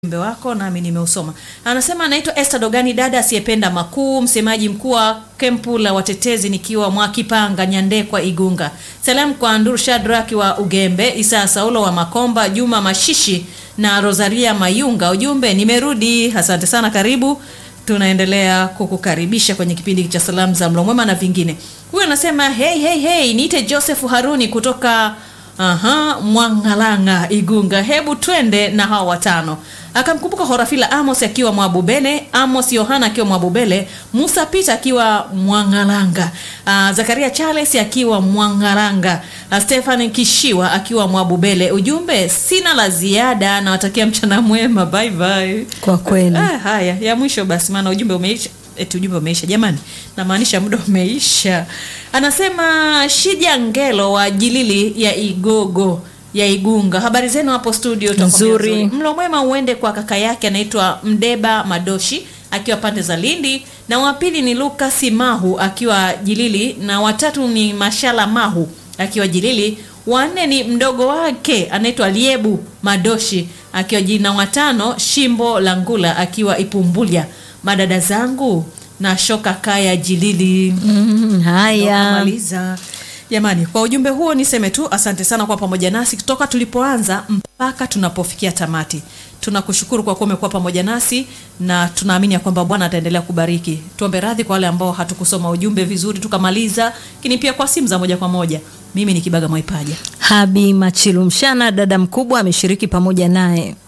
ujumbe wako nami nimeusoma. Anasema anaitwa Esther Dogani, dada asiyependa makuu, msemaji mkuu wa kempu la watetezi, nikiwa Mwakipanga, Nyandekwa, Igunga. Salamu kwa Ndur Shadraki wa Ugembe, Isa Saulo wa Makomba, Juma Mashishi na Rosaria Mayunga. Ujumbe, nimerudi. Asante sana, karibu. Tunaendelea kukukaribisha kwenye kipindi cha salamu za mlo mwema na vingine. Huyu anasema hey, hey, hey, niite Joseph Haruni kutoka Aha, Mwangalanga Igunga, hebu twende na hawa watano. Akamkumbuka Horafila Amos akiwa Mwabubele, Amos Yohana akiwa Mwabubele, Musa Peter akiwa Mwangalanga, uh, Zakaria Charles akiwa Mwangalanga, uh, Stefan Kishiwa akiwa Mwabubele. Ujumbe, sina la ziada, nawatakia mchana mwema, bye bye. Kwa kweli. Ah, haya ya mwisho basi, maana ujumbe umeisha. Eti ujumbe umeisha jamani, namaanisha muda umeisha. Anasema Shija Ngelo wa Jilili ya Igogo ya Igunga, habari zenu hapo studio? Tutakwambia Nzuri. Mlo mwema uende kwa kaka yake anaitwa Mdeba Madoshi akiwa pande za Lindi, na wa pili ni Lucas Mahu akiwa Jilili, na watatu ni Mashala Mahu akiwa Jilili, wanne ni mdogo wake anaitwa Liebu Madoshi akiwa Jilili, na watano Shimbo Langula akiwa Ipumbulya. Madada zangu na shoka kaya Jilili. Mm, haya. Maliza jamani, kwa ujumbe huo niseme tu asante sana kwa pamoja nasi kutoka tulipoanza mpaka tunapofikia tamati. Tunakushukuru kwa kuwa umekuwa pamoja nasi na tunaamini ya kwamba Bwana ataendelea kubariki. Tuombe radhi kwa wale ambao hatukusoma ujumbe vizuri tukamaliza, lakini pia kwa simu za moja kwa moja. Mimi ni Kibaga Mwaipaja. Habi Machilu Mshana, dada mkubwa ameshiriki pamoja naye.